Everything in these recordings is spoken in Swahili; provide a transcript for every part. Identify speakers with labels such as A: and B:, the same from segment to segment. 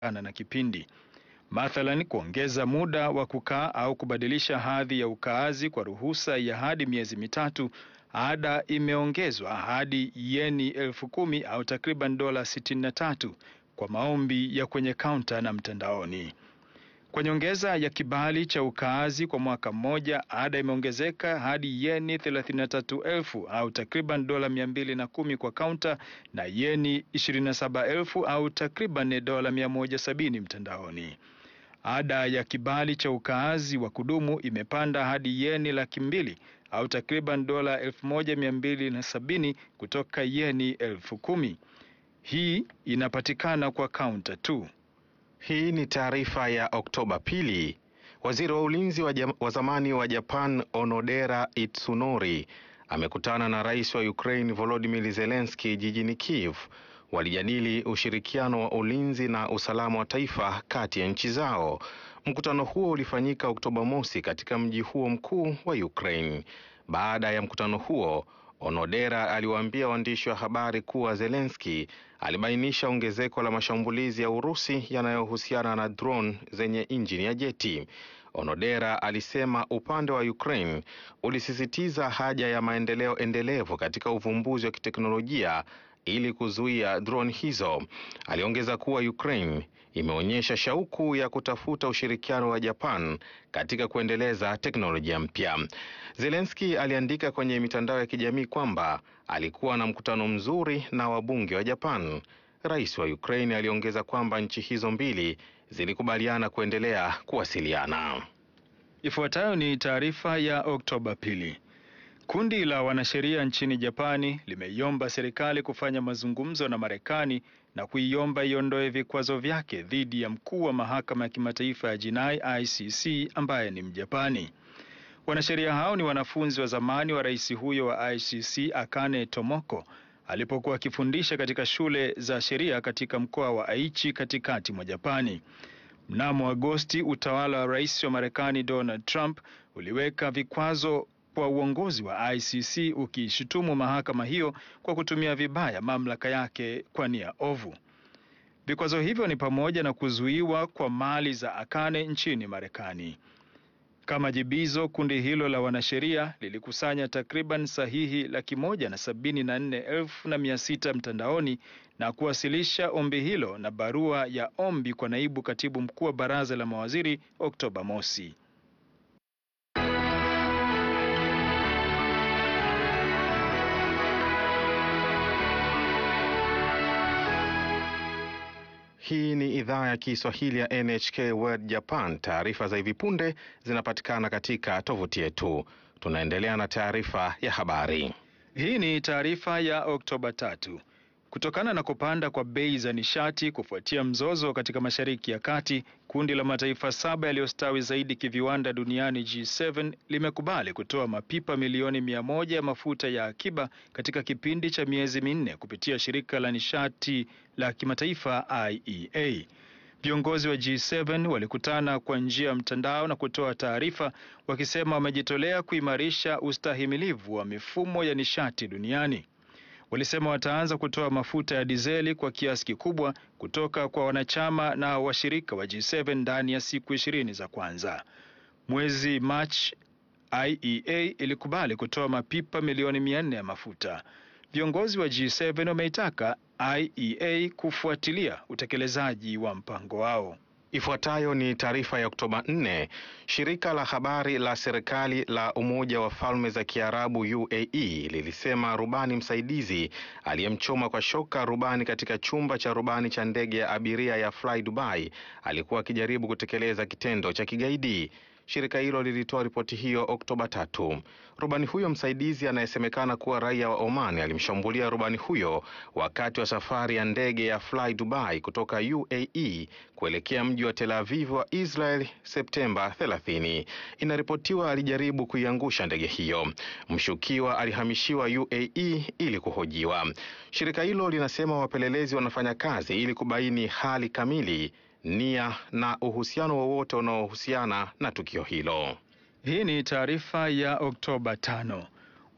A: kulingana na kipindi. Mathalan, kuongeza muda wa kukaa au kubadilisha hadhi ya ukaazi kwa ruhusa ya hadi miezi mitatu, ada imeongezwa hadi yeni elfu kumi au takriban dola sitini na tatu kwa maombi ya kwenye kaunta na mtandaoni. Kwa nyongeza ya kibali cha ukaazi kwa mwaka mmoja, ada imeongezeka hadi yeni 33,000 au takriban dola 210 kwa kaunta na yeni 27,000 au takriban dola 170 mtandaoni. Ada ya kibali cha ukaazi wa kudumu imepanda hadi yeni laki mbili au takriban dola 1270 kutoka yeni elfu kumi. Hii inapatikana kwa kaunta tu.
B: Hii ni taarifa ya Oktoba pili. Waziri wa ulinzi wa, wa zamani wa Japan Onodera Itsunori amekutana na rais wa Ukraine Volodymyr Zelensky jijini Kiev. Walijadili ushirikiano wa ulinzi na usalama wa taifa kati ya nchi zao. Mkutano huo ulifanyika Oktoba mosi katika mji huo mkuu wa Ukraine. Baada ya mkutano huo Onodera aliwaambia waandishi wa habari kuwa Zelensky alibainisha ongezeko la mashambulizi ya Urusi yanayohusiana na drone zenye injini ya jeti. Onodera alisema upande wa Ukraine ulisisitiza haja ya maendeleo endelevu katika uvumbuzi wa kiteknolojia ili kuzuia drone hizo. Aliongeza kuwa Ukraine imeonyesha shauku ya kutafuta ushirikiano wa Japan katika kuendeleza teknolojia mpya. Zelensky aliandika kwenye mitandao ya kijamii kwamba alikuwa na mkutano mzuri na wabunge wa Japan. Rais wa Ukraine aliongeza kwamba nchi hizo mbili zilikubaliana kuendelea kuwasiliana.
A: Ifuatayo ni taarifa ya Oktoba pili. Kundi la wanasheria nchini Japani limeiomba serikali kufanya mazungumzo na Marekani na kuiomba iondoe vikwazo vyake dhidi ya mkuu wa mahakama ya kimataifa ya jinai ICC ambaye ni Mjapani. Wanasheria hao ni wanafunzi wa zamani wa rais huyo wa ICC Akane Tomoko alipokuwa akifundisha katika shule za sheria katika mkoa wa Aichi katikati mwa Japani. Mnamo Agosti, utawala wa rais wa Marekani Donald Trump uliweka vikwazo kwa uongozi wa ICC ukiishutumu mahakama hiyo kwa kutumia vibaya mamlaka yake kwa nia ovu. Vikwazo hivyo ni pamoja na kuzuiwa kwa mali za Akane nchini Marekani. Kama jibizo, kundi hilo la wanasheria lilikusanya takriban sahihi laki moja na sabini na nne elfu na mia sita mtandaoni na kuwasilisha ombi hilo na barua ya ombi kwa naibu katibu mkuu wa baraza la mawaziri Oktoba mosi.
B: Hii ni idhaa ya Kiswahili ya NHK World Japan. Taarifa za hivi punde zinapatikana katika tovuti yetu. Tunaendelea na taarifa ya habari.
A: Hii ni taarifa ya Oktoba tatu. Kutokana na kupanda kwa bei za nishati kufuatia mzozo katika Mashariki ya Kati, kundi la mataifa saba yaliyostawi zaidi kiviwanda duniani G7 limekubali kutoa mapipa milioni mia moja ya mafuta ya akiba katika kipindi cha miezi minne kupitia shirika la nishati la kimataifa IEA. Viongozi wa G7 walikutana kwa njia ya mtandao na kutoa taarifa wakisema wamejitolea kuimarisha ustahimilivu wa mifumo ya nishati duniani. Walisema wataanza kutoa mafuta ya dizeli kwa kiasi kikubwa kutoka kwa wanachama na washirika wa G7 ndani ya siku ishirini za kwanza. Mwezi Machi, IEA ilikubali kutoa mapipa milioni mia nne ya mafuta. Viongozi wa G7 wameitaka IEA kufuatilia utekelezaji wa mpango wao.
B: Ifuatayo ni taarifa ya Oktoba 4. Shirika la habari la serikali la Umoja wa Falme za Kiarabu UAE lilisema rubani msaidizi aliyemchoma kwa shoka rubani katika chumba cha rubani cha ndege ya abiria ya Fly Dubai alikuwa akijaribu kutekeleza kitendo cha kigaidi. Shirika hilo lilitoa ripoti hiyo Oktoba tatu. Rubani huyo msaidizi anayesemekana kuwa raia wa Oman alimshambulia rubani huyo wakati wa safari ya ndege ya Fly Dubai kutoka UAE kuelekea mji wa Tel Aviv wa Israel Septemba 30. Inaripotiwa alijaribu kuiangusha ndege hiyo. Mshukiwa alihamishiwa UAE ili kuhojiwa. Shirika hilo linasema wapelelezi wanafanya kazi ili kubaini hali kamili nia na uhusiano wowote unaohusiana na tukio hilo.
A: Hii ni taarifa ya Oktoba tano.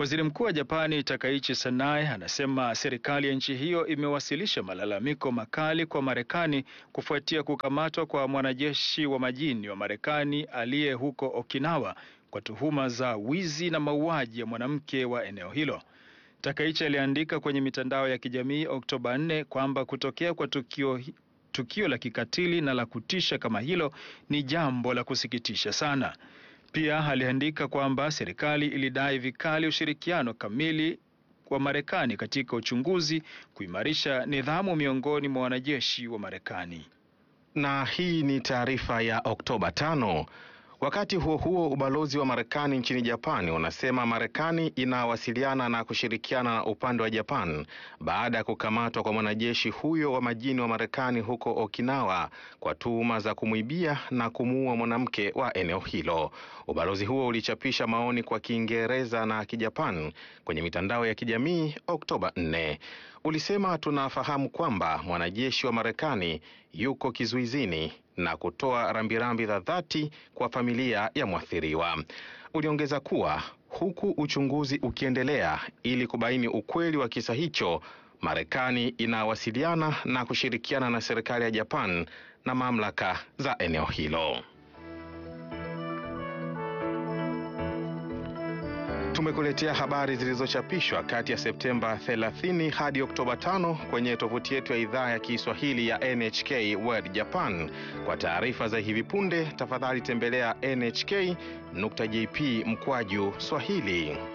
A: Waziri Mkuu wa Japani Takaichi Sanae anasema serikali ya nchi hiyo imewasilisha malalamiko makali kwa Marekani kufuatia kukamatwa kwa mwanajeshi wa majini wa Marekani aliye huko Okinawa kwa tuhuma za wizi na mauaji ya mwanamke wa eneo hilo. Takaichi aliandika kwenye mitandao ya kijamii Oktoba 4 kwamba kutokea kwa tukio, tukio la kikatili na la kutisha kama hilo ni jambo la kusikitisha sana. Pia aliandika kwamba serikali ilidai vikali ushirikiano kamili wa Marekani katika uchunguzi, kuimarisha nidhamu miongoni mwa wanajeshi wa Marekani.
B: Na hii ni taarifa ya Oktoba tano. Wakati huo huo, ubalozi wa Marekani nchini Japan unasema Marekani inawasiliana na kushirikiana na upande wa Japan baada ya kukamatwa kwa mwanajeshi huyo wa majini wa Marekani huko Okinawa kwa tuhuma za kumwibia na kumuua mwanamke wa eneo hilo. Ubalozi huo ulichapisha maoni kwa Kiingereza na Kijapan kwenye mitandao ya kijamii Oktoba 4. Ulisema, tunafahamu kwamba mwanajeshi wa Marekani yuko kizuizini na kutoa rambirambi za dhati kwa familia ya mwathiriwa. Uliongeza kuwa huku uchunguzi ukiendelea ili kubaini ukweli wa kisa hicho, Marekani inawasiliana na kushirikiana na serikali ya Japan na mamlaka za eneo hilo. Tumekuletea habari zilizochapishwa kati ya Septemba 30 hadi Oktoba 5 kwenye tovuti yetu ya idhaa ya Kiswahili ya NHK World Japan. Kwa taarifa za hivi punde, tafadhali tembelea nhk.jp mkwaju Swahili.